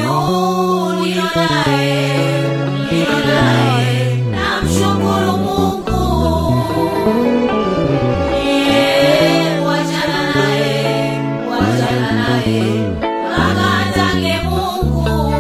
huyu nilionaye, nilionaye, namshukuru Mungu. Yeye, wachana naye, wachana naye, akatake Mungu.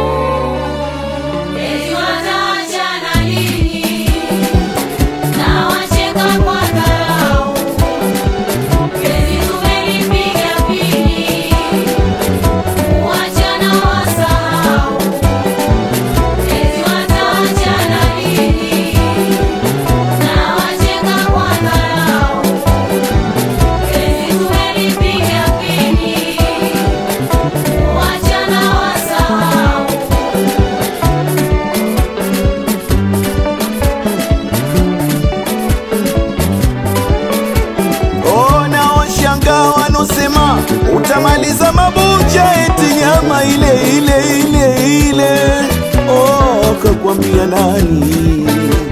Eti wataachana lini? Na wacheka kwa dharau. Penzi tumelipiga pini, wachana wasahau. Eti wataachana lini? Na wacheka kwa dharau. Penzi tumelipiga pini, wachana wasahau. Ona washanga wanosema utamaliza mabucha eti nyama ile ile ile ile. Oh, kakwambia nani?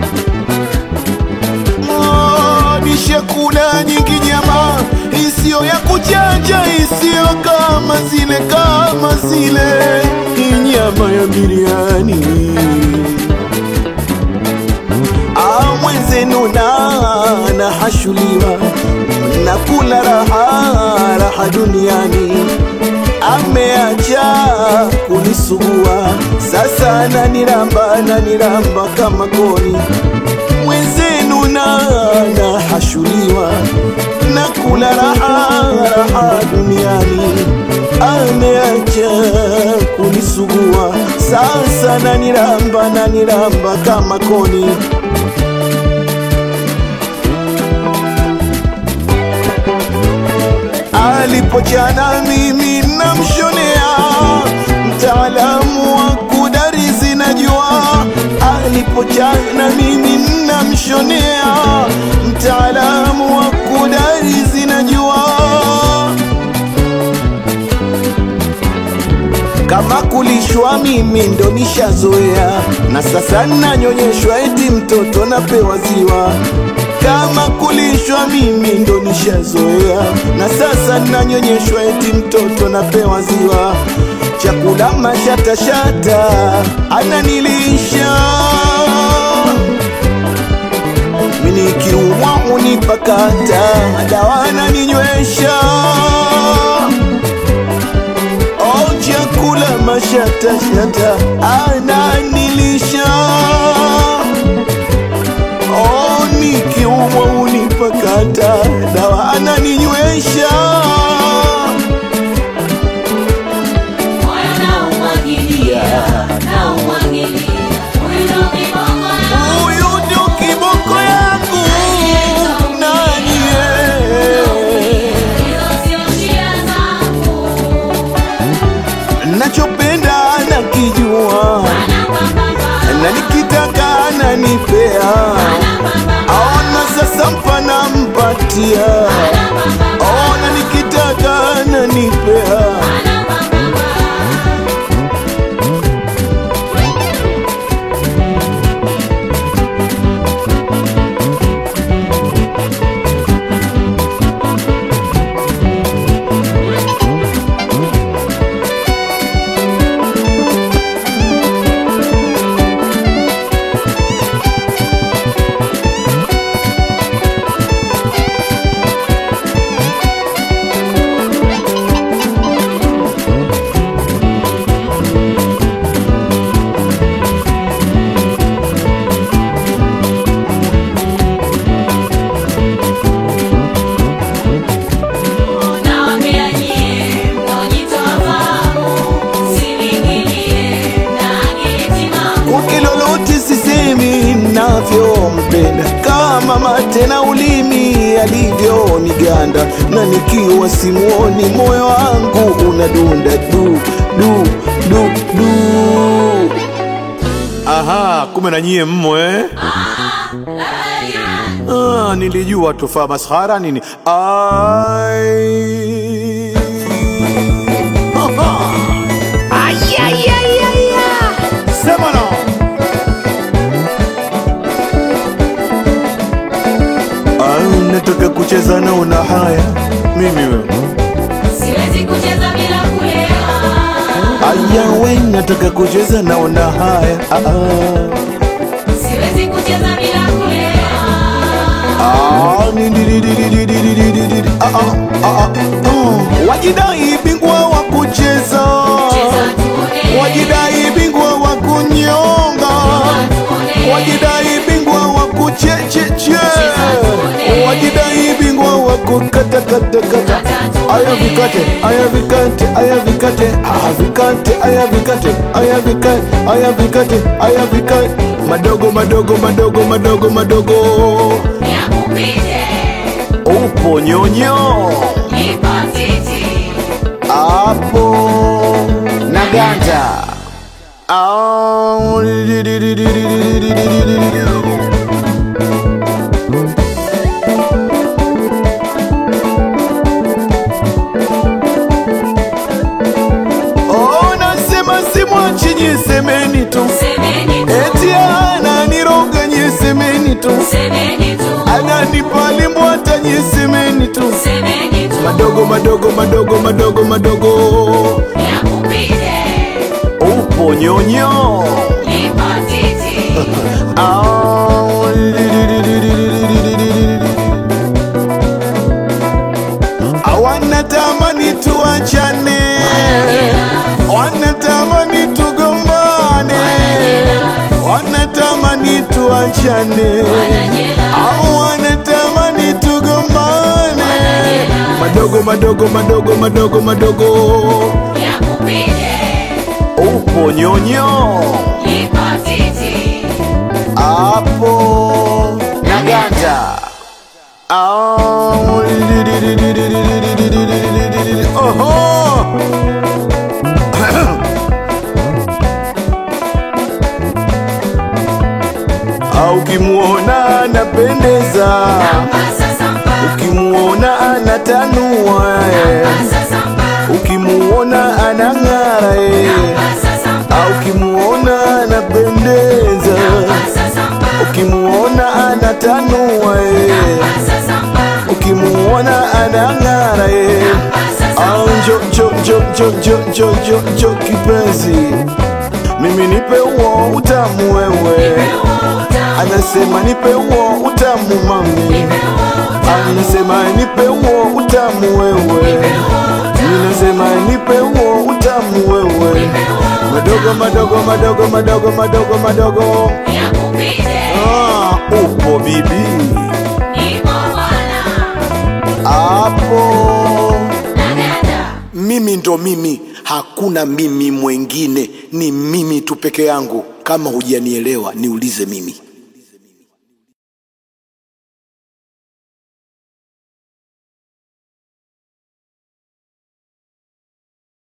Oh, nishakula nyingi nyama isiyo ya kuchanja, isiyo kama zile kama zile, hii nyama ya biriani Ah, mwenzenu na nahashuliwa na kula raha raha duniani, ameacha kunisugua sasa, naniramba naniramba kama koni. Mwenzenu na nahashuliwa na kula raha raha duniani, ameacha kunisugua sasa, naniramba naniramba kama koni. alipochana mimi namshonea, mtaalamu wa kudarizi najua. Alipochana mimi namshonea, mtaalamu wa kudarizi najua. Kama kulishwa mimi ndo nishazoea, na sasa nanyonyeshwa eti mtoto napewa ziwa. Kama kulishwa mimi ndo nishazoea, na sasa nanyonyeshwa eti mtoto napewa ziwa. Chakula mashatashata ananilisha mimi nikiumwa unipakata, dawa ananinywesha Oh, chakula mashatashata ananilisha. Oh, nikiumwa unipakata, dawa ananinywesha. Moyo naumwagilia, naumwagilia, huyu ndo kibongo yangu. Huyu ndio kiboko yangu nani yeye? Hizo sio shida zangu. nachopenda nakijua Anapambana, na nikitaka ananipea aona sasa mpana mpatia aona nikitaka ananipea Nawaambia nyie, mnaojitoa fahamu, msiniingilie na akili timamu. kwake lolote sisemi navyompenda kama mate na ulimi alivyoniganda na nikiwa simuoni moyo wangu unadunda du du du du aha kumbe na nyie mmo eh? Ah, nilijua tufaa maskhara nini ai Aha. Sema no. Ah, nataka kucheza na una haya mimi wewe Siwezi kucheza bila kulewa. Ay, yawe nataka kucheza naona haya ah, ah. Siwezi kucheza bila kulewa. Ah, ni- di- di- di- di- di- di- di- di- di- di- ah, ah, ah, ah. wajidai bingwa wa kucheza Cheza tuone. wajidai bingwa wa kunyonga tuone. wajidai bingwa wa kuchecheche tuone. wajidai bingwa wa kukatakatakata tuone. aya vikate aya vikate aya vikate aya vikate aya vikate aya vikate aya vikate aya vikate madogo madogo madogo madogo madogo Yakupite. upo nyonyo Ipatiti. hapo na ganda Ah, di- di- di- di- di- di- di- di- di- di- di- di- di. Oh, nasema simwachi nyisemeni tu Semeni tu. eti ananiroga nyisemeni tu Semeni tu. ananipalimbwata nyisemeni tu Semeni tu. madogo madogo madogo madogo madogo Yakupite. upo nyonyo Ipatiti. Ah, di- di- di- di- di- di- di- di- di- di- di- di. Ah, wanatamani tuachane wanatamani tugombane wanatamani tuachane au wanatamani tugombane madogo madogo madogo madogo madogo Yakupite. upo nyonyo Ipatiti. hapo na ganda Ah, di- di- di- di- di- di- di- di- di- di- di- di- di- di- di. Oho! Ah, ukimwona anapendeza Pasa sampa. ukimwona anatanua eh. Pasa sampa. ukimuona anang'ara eh. Pasa sampa. Ah, ukimuona anapendeza Pasa sampa. ukimuona anatanua eh. Pasa sampa. ukimuona anang'ara eh. Pasa Ah, sampa. njo njo njo njo njo njo njo njo kipenzi mimi nipe uo utamu wewe anasema nipe uo utamu mami anasema nipe uo utamu wewe ninasema nipe uo utamu wewe madogo madogo madogo madogo madogo madogo Yakupite. ah, upo bibi Ipo bwana. hapo Na dada. mimi ndo mimi hakuna mimi mwengine ni mimi tu peke yangu kama hujanielewa niulize mimi